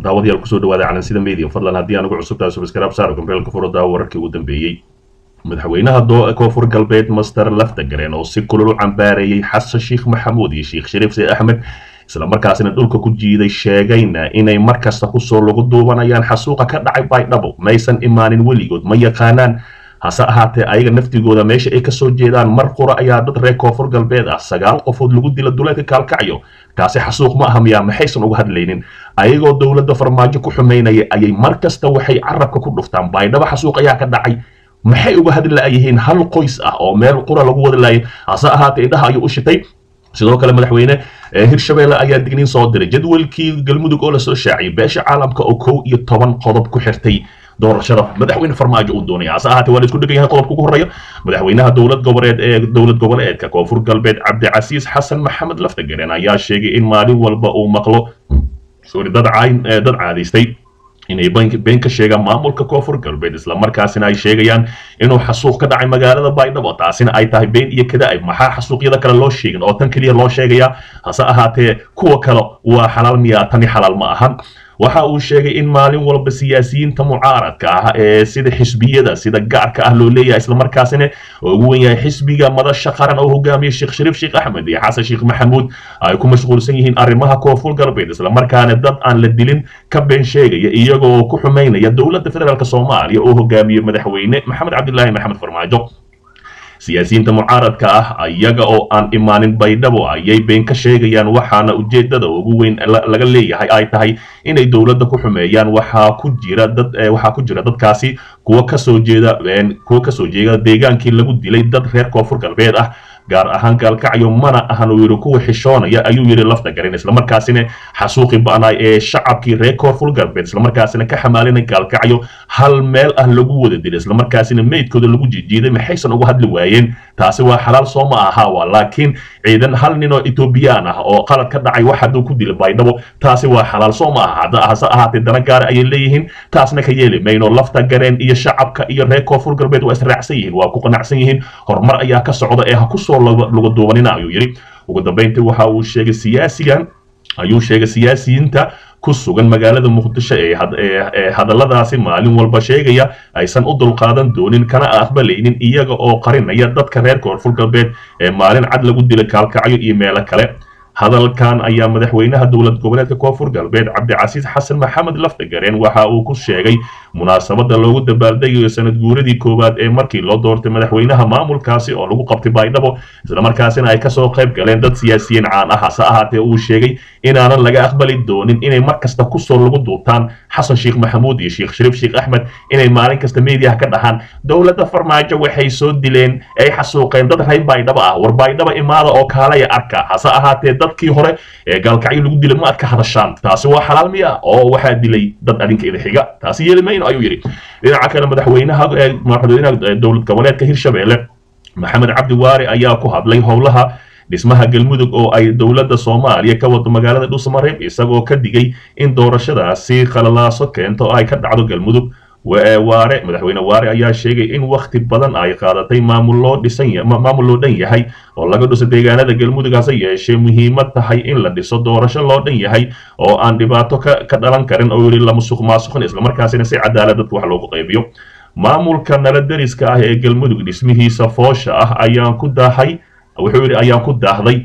daawadayaal kusoo dhawaada calansida media fadlan haddii anugu cusubtahay subscribe saaro gambeelka furada wararkii ugu dambeeyey madaxweynaha koonfur galbeed master laftagareen oo si kulul u cambaareeyey xasan sheekh maxamuud iyo sheekh shariif sayd axmed isla markaasina dhulka ku jiiday sheegayna inay mar kasta kusoo lagu duubanayaan xasuuqa ka dhacay baydhabo maysan imaanin weligood ma yaqaanaan hase ahaatee ayaga naftigooda meesha ay kasoo jeedaan mar qura ayaa dad reer koonfur galbeed ah sagaal qofood lagu dila duleedka kaalkacyo taasi xasuuq ma aha miyaa maxaysan uga hadlaynin ayagoo dowladda farmaajo ku xumaynaya ayay mar kasta waxay carabka ku dhuftaan baydhabo xasuuq ayaa ka dhacay maxay uga hadli la'yihiin hal qoys ah oo meel qura lagu wada laayay hase ahaatee indhaha ayuu u shitay sidoo kale madaxweyne hirshabeelle ayaa digniin soo diray jadwalkii galmudug oo lasoo shaaciyay beesha caalamka oo kow iyo toban qodob ku xirtay doorashada madaxweyne farmaajo uu doonaya hase ahaatee waa la isku dhegan yahay qodobka ugu horreeya madaxweynaha dowlad goboleed ee dowlad goboleedka koonfur galbeed cabdicasiis xasan maxamed laftagareen ayaa sheegay in maalin walba uu maqlo sorry dad cayn dad caadaystay inay been ka sheegaan maamulka koonfur galbeed islamarkaasina ay sheegayaan inuu xasuuq ka dhacay magaalada baydhabo taasina ay tahay been iyo kada-ib maxaa xasuuqyada kale loo sheegin oo tan keliya loo sheegayaa hase ahaatee kuwa kale waa xalaal miyaa tani xalaal ma ahan waxa uu sheegay in maalin walba siyaasiyiinta mucaaradka ah ee sida xisbiyada sida gaarka ah loo leeyahay islamarkaasina ugu wen yahay xisbiga madasha qaran oo hogaamiya sheekh shariif sheekh axmed iyo xasan sheekh maxamuud ay ku mashquulsan yihiin arrimaha koonfur galbeed islamarkaana dad aan la dilin ka been sheegaya iyagoo ku xumaynaya dowladda federaalk soomaaliya oo hogaamiye madaxweyne maxamed cabdilaahi maxamed farmaajo siyaasiyiinta mucaaradka ah iyaga oo aan imaanin baydhabo ayay been ka sheegayaan waxaana ujeedada ugu weyn laga leeyahay ay tahay inay dowladda ku xumeeyaan waxaa ku jira dad waxaa ku jira dadkaasi kuwa kasoo jeeda kuwa kasoo jeeda deegaankii lagu dilay dad reer koonfur galbeed ah gaar ahaan gaalkacyo mana ahan uu yidhi kuwa xishoonaya ayuu yidhi lafta garin islamarkaasina xasuuqi ba'naay ee shacabkii reer koonfur galbeed islamarkaasina ka xamaalinay gaalkacyo hal meel ah lagu wada dilay islamarkaasina meydkooda lagu jijiiday maxaysan uga hadli waayeen taasi waa xalaal soo ma aha waa laakiin ciidan hal nin oo etoobiyaan ah oo qalad ka dhacay wax hadduu ku dilay baydhabo taasi waa xalaal soo ma aha hase ahaatee dana gaara ayay leeyihiin taasna ka yeeli mayno lafta gareen iyo shacabka iyo reer koonfur galbeed waa israacsan yihiin waa ku qanacsan yihiin horumar ayaa ka socda ee ha kusoo laga duubanina ayuu yidhi ugu dambayntii waxa uu sheegay siyaasigan ayuu sheegay siyaasiyiinta ku sugan magaalada muqdisho ee hadalladaasi maalin walba sheegaya aysan u dulqaadan doonin kana aqbalaynin iyaga oo qarinaya dadka reer koonfur galbeed ee maalin cad lagu dilay kaalkacyo iyo meelo kale hadalkan ayaa madaxweynaha dowlad goboleedka koonfur galbeed cabdicasiis xasan maxamed laftagareen waxa uu ku sheegay munaasabada loogu dabaaldegayo sanad guuradii koowaad ee markii loo doortay madaxweynaha maamulkaasi oo lagu qabtay baydhabo islamarkaasina ay kasoo qayb galeen dad siyaasiyiin caan ah hase ahaatee uu sheegay inaanan laga aqbali doonin inay mar kasta kusoo lagu duubtaan xasan sheekh maxamuud iyo sheekh shariif sheekh axmed inay maalin kasta meediyaha ka dhahaan dowladda farmaajo waxay soo dileen ay xasuuqeen dad reer baydhabo ah war baydhabo imaada oo kaalaya arka hase ahaatee dadkii hore ee gaalkacyo lagu dilay ma ad ka hadashaan taasi waa xalaal miya oo waxaa dilay dad adinka ida xiga taasi yeeli mayno ayuu yidhi dhinaca kale madaxweynaha madaxweynaha dowlad goboleedka hirshabeelle maxamed cabdi waare ayaa ku hadlay howlaha dhismaha galmudug oo ay dowladda soomaaliya ka wado magaalada dhuusamareeb isagoo ka digay in doorashadaasi khalalaaso keento ay ka dhacdo galmudug waare madaxweyne waare ayaa sheegay in wakhti badan ay qaadatay maamul loo dhisan maamul loo dhan yahay oo laga dhiso deegaanada galmudug hase yeeshee muhiimad tahay in la dhiso doorasho loo dhan yahay oo aan dhibaato ka dhalan karin oo yidhi la musuq maasuqin islamarkaasina si cadaalad dadka wax loogu qaybiyo maamulka nala deriska ah ee galmudug dhismihiisa foosha ah ayaan ku daahay wuxuu yidhi ayaan ku daahday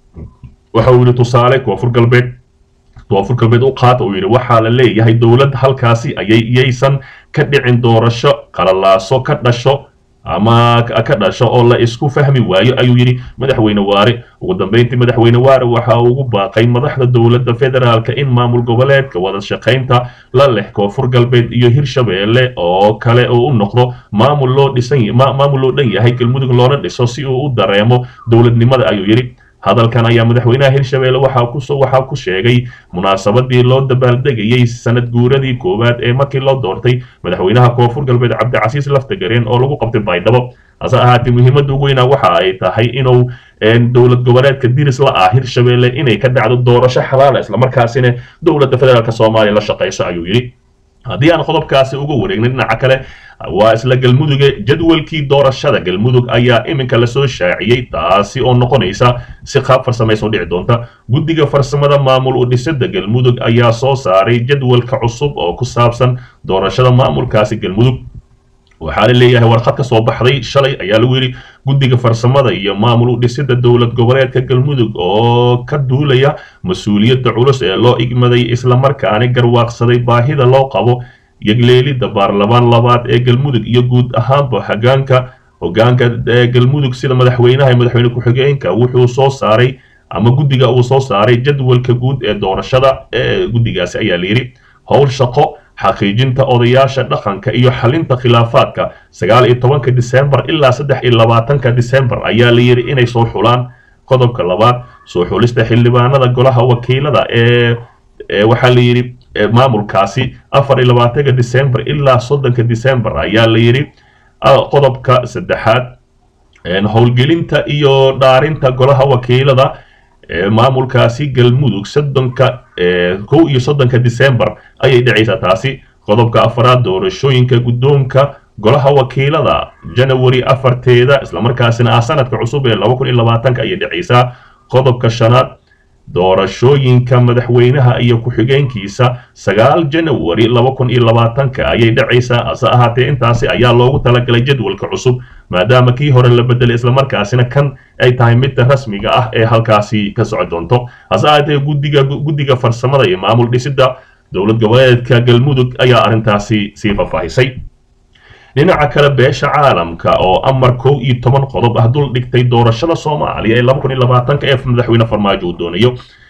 waxa uu yidhi tusaale koonfur galbeed koonfur galbeed u qaata uu yidhi waxaa la leeyahay dowlad halkaasi ayay iyaysan ka dhicin doorasho qalalaaso ka dhasho ama ka dhasho oo la isku fahmi waayo ayuu yidhi madaxweyne waare ugu dambeyntii madaxweyne waare waxa uu ugu baaqay madaxda dowladda federaalka in maamul goboleedka wada shaqaynta la leh koonfur galbeed iyo hirshabeelle oo kale oo u noqdo maamul loo dhisan maamul loo dhan yahay galmudug loona dhiso si uu u dareemo dowladnimada ayuu yidhi hadalkan ayaa madaxweynaha hirshabeelle waxaa ku waxaa ku sheegay munaasabadii loo dabaaldegayey sanad guuradii koowaad ee markii loo doortay madaxweynaha koonfur galbeed cabdicasiis laftagareen oo lagu qabtay baydhabo hase ahaatee muhiimadda ugu weynaa waxa ay tahay inuu dowlad goboleedka diris la ah hirshabeelle inay ka dhacdo doorasho xalaala islamarkaasina dowladda federaalk soomaaliya la shaqayso ayuu yidhi haddii aan qodobkaasi uga wareegnay dhinaca kale waa isla galmuduga jadwalkii doorashada galmudug ayaa iminka lasoo shaaciyey taasi oo noqonaysa si qaab farsamayso dhici doonta guddiga farsamada maamul u dhisada galmudug ayaa soo saaray jadwalka cusub oo ku saabsan doorashada maamulkaasi galmudug waxaa la leeyahay warqad ka soo baxday shalay ayaa lagu yidhi guddiga farsamada iyo maamul u dhisida dowlad goboleedka galmudug oo ka duulaya mas-uuliyadda culus ee loo igmaday islamarkaani garwaaqsaday baahida loo qabo yegleelidda baarlamaan labaad ee galmudug iyo guud ahaanba hagaanka hogaanka galmudug sida madaxweynaha iyo madaxweyne ku-xigeenka wuxuu soo saaray ama guddiga uu soo saaray jadwalka guud ee doorashada ee guddigaasi ayaa layidhi howl shaqo xaqiijinta odayaasha dhaqanka iyo xalinta khilaafaadka sagaal iyo tobanka disembar ilaa saddex iyo labaatanka disembar ayaa la yidhi inay soo xulaan qodobka labaad soo xulista xildhibaanada golaha wakiilada ee waxaa la yidhi maamulkaasi afar iyo labaatanka disembar ilaa soddonka disembar ayaa la yidhi qodobka saddexaad howlgelinta iyo dhaarinta golaha wakiilada maamulkaasi galmudug soddonka kow iyo soddonka disembar ayay dhacaysaa taasi qodobka afaraad doorashooyinka guddoonka golaha wakiilada janawari afarteeda islamarkaasina ah sanadka cusub ee laba kun iyo labaatanka ayay dhacaysaa qodobka shanaad doorashooyinka madaxweynaha iyo ku-xigeenkiisa sagaal janawari laba kun iyo labaatanka ayay dhacaysaa hase ahaatee intaasi ayaa loogu talagalay jadwalka cusub maadaama kii hore la bedelay islamarkaasina kan ay tahay midda rasmiga ah ee halkaasi ka soco doonto hase ahaatee guddiga guddiga farsamada iyo maamul dhisida dowlad goboleedka galmudug ayaa arrintaasi sii faahfaahisay dhinaca kale beesha caalamka oo amar kow iyo toban qodob ah dul dhigtay doorashada soomaaliya ee laba kun iyo labaatanka ee madaxweyne farmaajo uu doonayo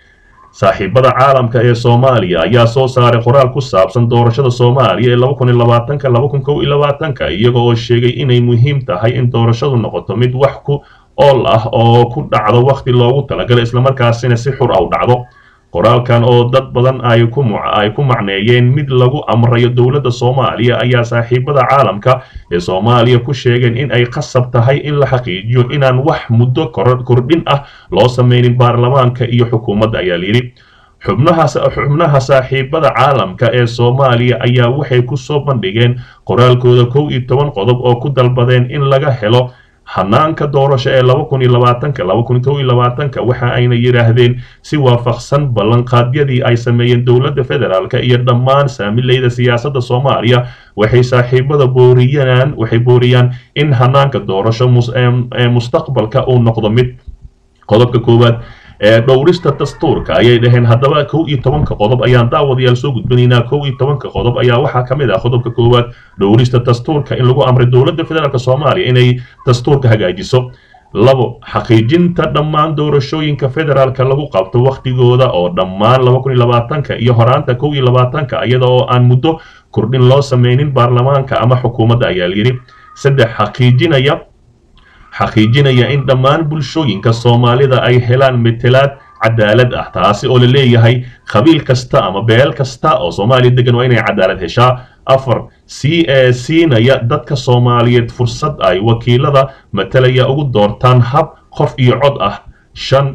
saaxiibada caalamka ee soomaaliya ayaa soo saaray qoraal ku saabsan doorashada soomaaliya ee laba kun iyo labaatanka laba kun kow iyo labaatanka iyaga oo sheegay inay muhiim tahay in doorashadu noqoto mid wax ku ool ah oo ku dhacdo wakhti loogu talagalay islamarkaasina si xur ah u dhacdo qoraalkan oo dad badan ay ku ay ku macneeyeen mid lagu amrayo dowladda soomaaliya ayaa saaxiibada caalamka ee soomaaliya ku sheegeen in ay qasab tahay in la xaqiijiyo inaan wax muddo kordhin ah loo sameynin baarlamaanka iyo xukuumadda ayaa layidhi xubnaha xubnaha saaxiibada caalamka ee soomaaliya ayaa waxay ku soo bandhigeen qoraalkooda kow iyo toban qodob oo ku dalbadeen in laga helo hanaanka doorasho ee laba kun iyo labaatanka laba kun kow iyo labaatanka waxa ayna yidhaahdeen si waafaqsan ballanqaadyadii ay sameeyeen dowladda federaalka iyo dhammaan saamileyda siyaasadda soomaaliya waxay saaxiibada booriyaan waxay booriyaan in hanaanka doorasho ee mustaqbalka uu noqdo mid qodobka koowaad ee dhowrista dastuurka ayay dhaheen haddaba kow iyo tobanka qodob ayaan daawadayaal soo gudbinaynaa kow iyo tobanka qodob ayaa waxaa ka mid ah qodobka koowaad dhowrista dastuurka in lagu amray dowladda federaalk soomaaliya inay dastuurka hagaajiso labo xaqiijinta dhammaan doorashooyinka federaalka lagu qabto wakhtigooda oo dhammaan laba kun iyo labaatanka iyo horaanta kow iyo labaatanka iyada oo aan muddo kordhin loo sameynin baarlamaanka ama xukuumadda ayaa layidhi saddex xaqiijinaya xaqiijinaya in dhammaan bulshooyinka soomaalida ay helaan metelaad cadaalad ah taasi oo la leeyahay qabiil kasta ama beel kasta oo soomaaliya degan waa inay cadaalad heshaa afar si ee siinaya dadka soomaaliyeed fursad ay wakiilada matalaya ugu doortaan hab qof iyo cod ah shan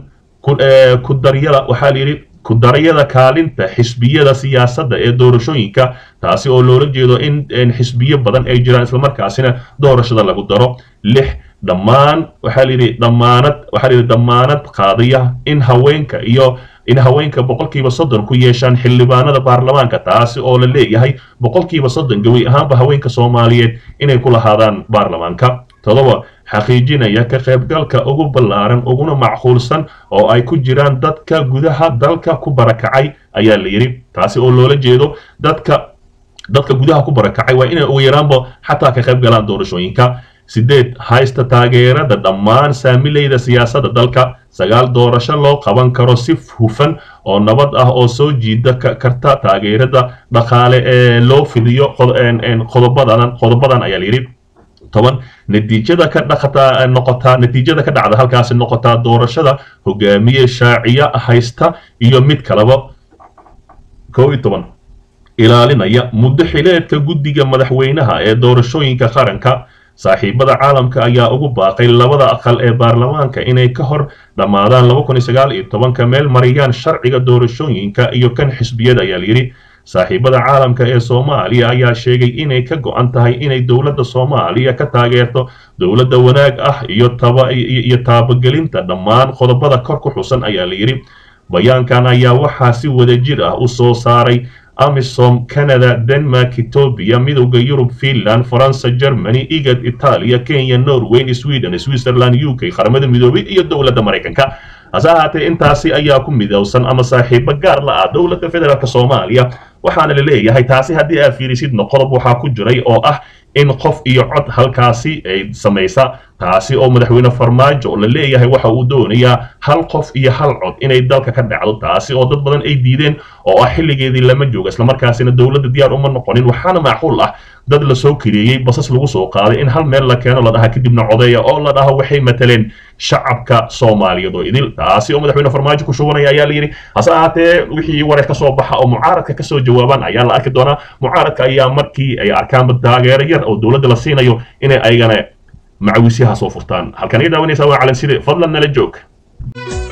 ku daryada waxaa la yidhi ku daryada kaalinta xisbiyada siyaasadda ee doorashooyinka taasi oo loola jeedo in xisbiyo badan ay jiraan islamarkaasina doorashada lagu daro lix dhammaan waxaa layidhi dhammaanad waxaa layidhi dhammaanad qaadaya in haweenka iyo in haweenka boqolkiiba soddon ku yeeshaan xildhibaanada baarlamaanka taasi oo la leeyahay boqolkiiba soddon gawi ahaanba haweenka soomaaliyeed inay ku lahaadaan baarlamaanka todoba xaqiijinaya ka qaybgalka ugu ballaaran uguna macquulsan oo ay ku jiraan dadka gudaha dalka ku barakacay ayaa la yidhi taasi oo loola jeedo dadka dadka gudaha ku barakacay waa inay ugu yaraanba xataa ka qayb galaan doorashooyinka sideed haysta taageerada dhammaan saamileyda siyaasadda dalka sagaal doorasho loo qaban karo si hufan oo nabad ah oo soo jiida karta taageerada dhaqaale ee loo fidiyo qodobadan qodobadan ayaa layidhi toban natiijada ka dhaqataa noqotaa natiijada ka dhacda halkaasi noqotaa doorashada hogaamiye shaaciya haysta iyo mid kaleba kow iyo toban ilaalinaya muddo xileedka guddiga madaxweynaha ee doorashooyinka qaranka saaxiibada caalamka ayaa ugu baaqay labada aqal ee baarlamaanka inay ka hor dhammaadaan laba kun iyo sagaal iyo tobanka meel mariyaan sharciga doorashooyinka iyo kan xisbiyada ayaa layidhi saaxiibada caalamka ee soomaaliya ayaa sheegay inay ka go-an tahay inay dowladda soomaaliya ka taageerto dowladda wanaag ah iyo taba iyo taabagelinta dhammaan qodobada kor ku xusan ayaa la yidhi bayaankan ayaa waxaa si wadajir ah u soo saaray amisom canada denmark etoobiya midowda yurub finland faransa germany igad itaaliya kenya norway sweden switzerland u k qaramada midoobay iyo dowladda maraykanka hase ahaatee intaasi ayaa ku midowsan ama saaxiibo gaar la ah dowladda federaalk soomaaliya waxaana la leeyahay taasi haddii aad fiirisidna qodob waxaa ku jiray oo ah in qof iyo cod halkaasi ay samaysa taasi oo madaxweyne farmaajo la leeyahay waxa uu doonayaa hal qof iyo hal cod inay dalka ka dhacdo taasi oo dad badan ay diideen oo ah xilligeedii lama jooga islamarkaasina dowladda diyaar uma noqonin waxaana macquul ah dad la soo kireeyey basas lagu soo qaaday in hal meel la keeno la dhaha kadibna codeeya oo la dhaha waxay mataleen shacabka soomaaliyeed oo idil taasi oo madaxweyne farmaajo ku shubanaya ayaa la yidhi hase ahaatee wixii wareer ka soo baxa oo mucaaradka kasoo jawaabaan ayaa la arki doonaa mucaaradka ayaa markii ay arkaanba taageero yar oo dowladda la siinayo inay ayagana macawisyaha soo furtaan halkan ii daawanaysaa waa calanside fadlan nala joog